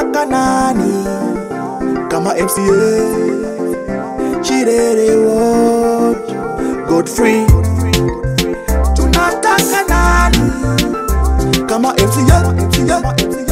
tunataka nani kama MCA Shirere Ward Godfrey tunataka nani kama MCA MCA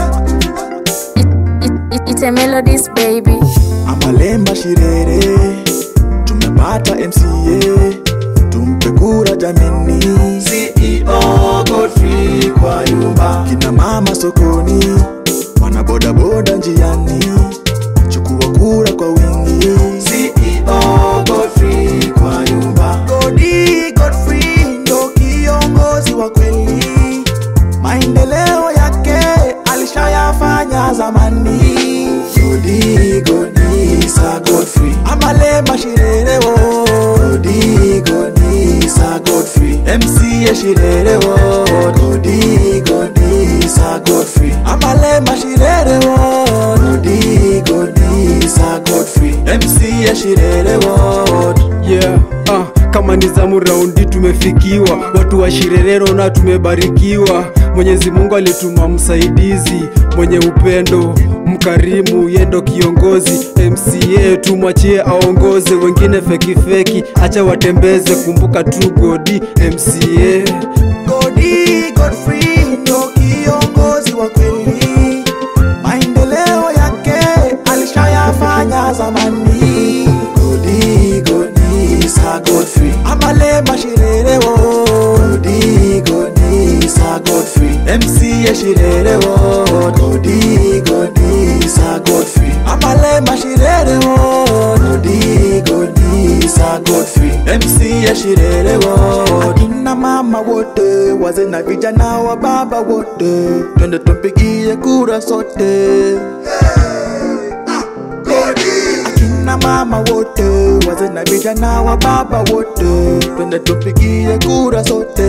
It, it, it's a melodies baby. Amalemba Shirere tumepata MCA tumpe kura jamini CEO Godfrey kwa nyumba kina mama sokoni wana bodaboda njiani chukua kura kwa wingi CEO Godfrey kwa nyumba Godi Godfrey ndo kiongozi wa kweli maendeleo yake alishayafanya zamani Godi Godi sa Godfrey Amalema Shirere wo Godi Godi sa Godfrey MC Shirere wo Godi Godi sa Godfrey Amalema Shirere wo Godi Godi sa Godfrey MC Shirere wo yeah ah, kama ni zamu raundi tumefikiwa watu wa shirerero na tumebarikiwa mwenyezi mungu alituma msaidizi mwenye upendo mkarimu yendo kiongozi mca tumwachie aongoze wengine fekifeki acha watembeze kumbuka tu godi mca Godi Godfrey ndo kiongozi wa kweli, maendeleo yake alishayafanya zamani. Godi Godi sa Godfrey Amalema Shirere wo Godi Godi sa Godfrey MC Shirere wo Godi Godi sa Godfrey Amalema Shirere wo Godi Godi sa Godfrey MC Shirere wo Kina mama wote wazee na vijana wa baba wote twende tumpigie kura sote akina mama wote wazee na vijana wa baba wote twende tupigie kura sote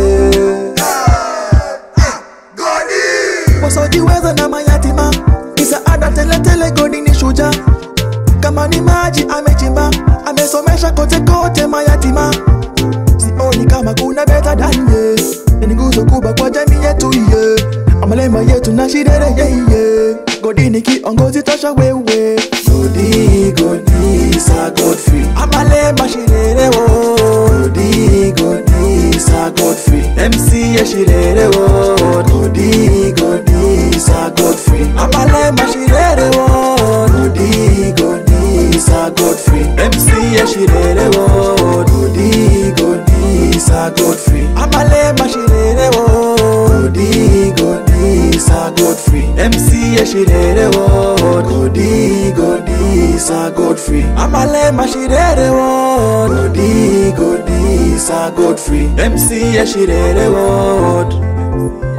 wasojiweza na mayatima misaada teletele godi ni shuja kama ni maji amechimba amesomesha kote kote mayatima sioni kama kuna beta danye ni nguzo kubwa kwa jamii yetu ye amalema yetu na shirere yeye godi ni kiongozi tosha wewe godi godi sa godfrey amalema shirere wo godi godi sa godfrey mc ya shirere wo godi godi sa godfrey amalema shirere wo godi godi sa godfrey mc ya shirere wo godi godi sa godfrey amalema shirere wo godi godi sa godfrey mc ya shirere wo godi godi sa godfrey amalema shirere wo godi godi sa godfrey mc ya shirere wo